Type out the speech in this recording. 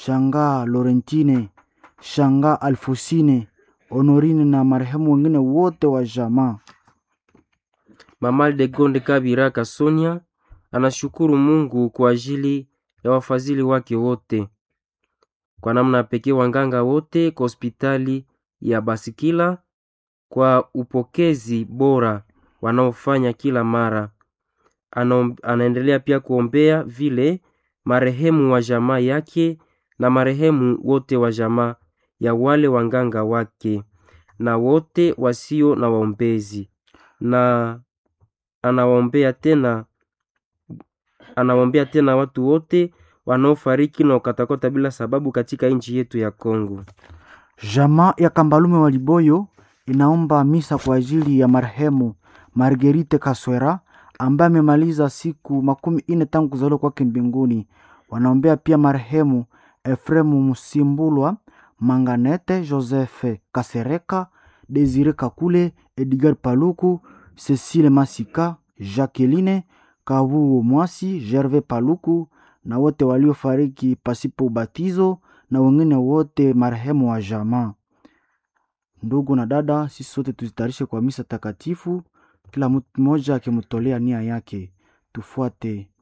Shangaa Lorentine, Shangaa Alfosine, Honorine na marehemu wengine wote wa jamaa. Mama Degonde Kabira Kasonia anashukuru Mungu kwa ajili ya wafadhili wake wote, kwa namna pekee wanganga wote kwa hospitali ya Basikila kwa upokezi bora wanaofanya kila mara. Ana, anaendelea pia kuombea vile marehemu wa jamaa yake na marehemu wote wa jamaa ya wale wanganga wake na wote wasio na waombezi, na anawaombea tena anawaombea tena watu wote wanaofariki na ukatakata bila sababu katika nchi yetu ya Kongo. Jamaa ya Kambalume wa Liboyo inaomba misa kwa ajili ya marehemu Margerite Kaswera ambaye amemaliza siku makumi ine tangu kuzaliwa kwake mbinguni. Wanaombea pia marehemu Efremu Musimbulwa, Manganete Joseph Kasereka, Desire Kakule, Edgar Paluku, Cecile Masika, Jacqueline Kavuo Mwasi, Gervais Paluku na wote waliofariki pasipo ubatizo na wengine wote marehemu wa jamaa. Ndugu na dada, sisi sote tuzitayarishe kwa misa takatifu, kila mtu mmoja akimtolea nia yake. Tufuate